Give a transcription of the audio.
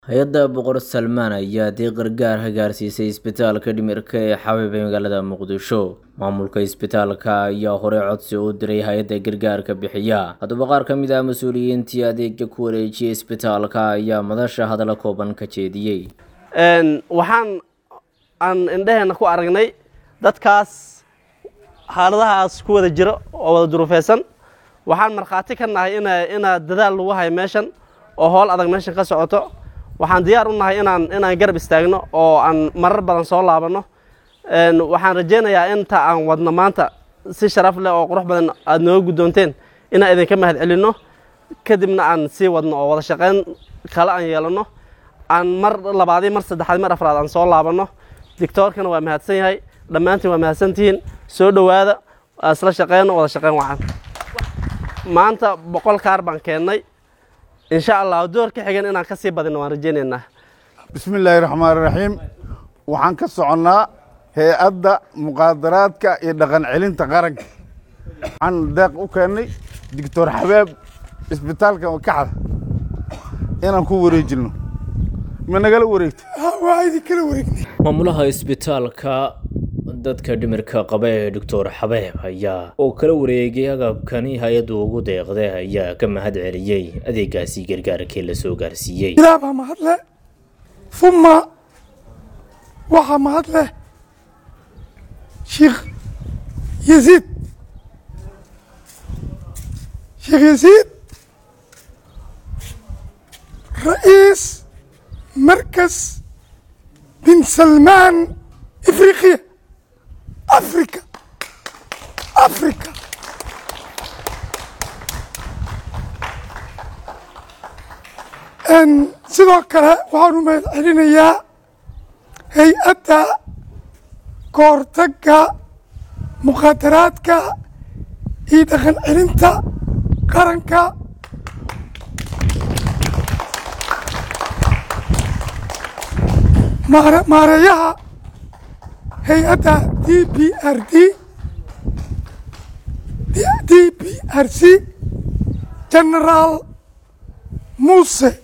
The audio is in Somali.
hay-adda boqor salmaan ayaa deeq gargaar ka gaarsiisay isbitaalka dhimirka ee xabiib ee magaalada muqdisho maamulka isbitaalka ayaa horey codsi u diray hay-adda gargaarka bixiya haddaba qaar ka mid ah mas-uuliyiintii adeega ku wareejiyay isbitaalka ayaa madasha hadalla kooban ka jeediyey waxaan aan indhaheenna ku aragnay dadkaas xaaladahaas ku wada jira oo wada duruufeysan waxaan markhaati ka nahay ina inaa dadaal lagu hayo meeshan oo howl adag meeshan ka socoto waxaan diyaar u nahay inaan inaan garab istaagno oo aan marar badan soo laabanno waxaan rajaynayaa inta aan wadno maanta si sharaf leh oo qurux badan aada nooga guddoonteen inaan idinka mahad celinno kadibna aan sii wadno oo wada shaqayn kale aan yeelanno aan mar labaadii mar saddexaad mar afraad aan soo laabanno dictoorkana waa mahadsan yahay dhammaantiin waa mahadsantihiin soo dhowaada isla shaqeyno wada shaqeyn wacan maanta boqol kaar baan keennay insha allah door ka xigan inaan ka sii badino waan rajaynaynaa bismi illaahi raxmaan raxiim waxaan ka soconnaa hay-adda muqaadaraadka iyo dhaqan celinta qaranka waxaan deeq u keennay doctor xabaab isbitaalka kaxda inaan ku wareejinno ma nagala wareegta waa idin kala wareegnay maamulaha isbitaalka dadka dhimirka qaba ee doctor xabeeb ayaa oo kala wareegay agabkani hay-addu ugu deeqday ayaa ka mahad celiyey adeegaasi gargaarkii la soo gaarsiiyey ilaah baa mahad leh uma waxaa mahad leh sheekh yasiid sheekh yasiid ra'iis markas bin salmaan afriqiya africa africa sidoo kale waxaan u mahad celinayaa hay-adda kahortagga muqaadaraadka iyo dhaqan celinta qaranka maareeyaha hay-adda d b r d d b r c genaraal muuse